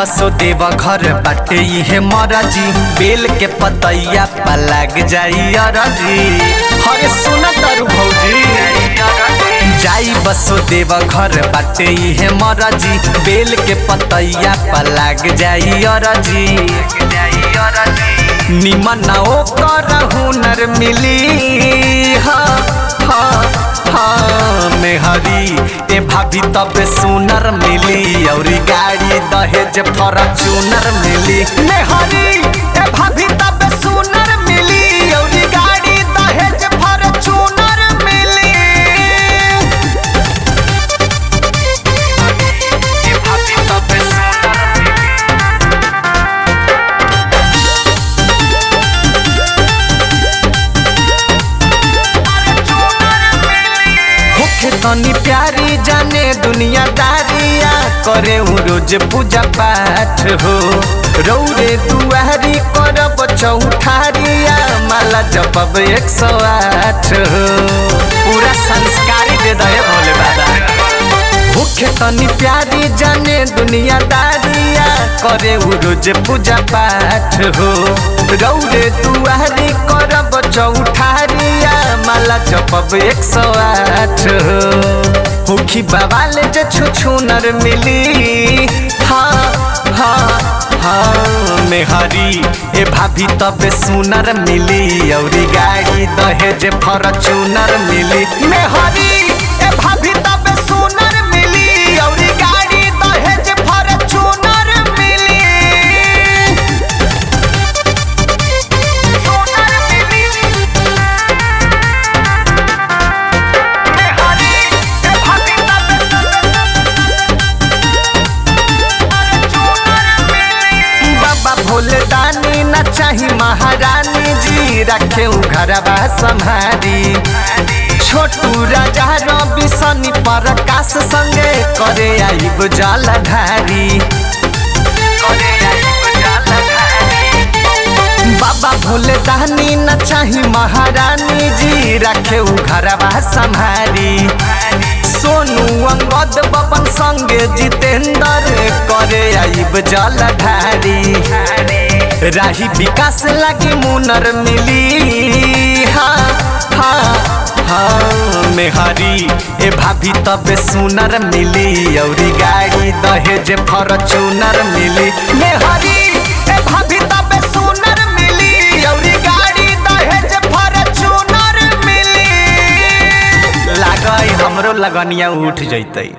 बसो देव घर बाटे इहे मरजी बेल के पतैया पा लाग जाई अरजी हरे सुन तरु भौजी जाई बसो देव घर बाटे इहे मरजी बेल के पतैया पा लाग जाई अरजी निमन ओकर हुनर मिली हाँ हाँ हाँ मेहरी ए भाभी तब सुनर मिली और गाड़ी दहेज फॉर्चूनर मिली मेहरी ए भाभी तब सुनर मिली और गाड़ी दहेज फॉर्चूनर मिली ए भाभी तब सुनर मिली होखे तनी प्यारी जाने दुनियादारिया करे हूँ रोज पूजा पाठ हो रौरे दुआरी करब चौठारिया माला जपब एक सौ आठ हो पूरा संस्कारी दे दे भोले बाबा भूखे तनी प्यारी जाने दुनियादारिया करे हूँ रोज पूजा पाठ हो रौरे दुआरी करब चौठारिया माला जपब एक सौ आठ हो हुखी बवाले जे छुछुनर मिली हाँ हाँ हाँ मेहरी ए भाभी तब सुनर मिली औरी गाड़ी दहेज फॉर्चूनर मिली मेहरी ए भाभी तब सुनर मिली औरी गाड़ी दहेज फॉर्चूनर मिली सुनर मिली मेहरी ए भाभी तब बाबा भोले दानी न चाही महारानी जी रखे घरवा संहारी छोटू राजा रवि सनी प्रकाश संगे करे आइब जलधारी करे आइब जलधारी बाबा भोले दानी न चाही महारानी जी रखे घरवा संहारी सोनू अंगद बबन संगे जितेंद्र करे आइब जलधारी राही विकास लगी मुनर मिली हाँ हाँ हाँ मेहरी ए भाभी तब सुनर मिली औरी गाड़ी दहेज फॉर्चूनर मिली मेहरी ए भाभी तब सुनर मिली औरी गाड़ी दहेज फॉर्चूनर मिली लागई हमरो लगनिया उठ जैतई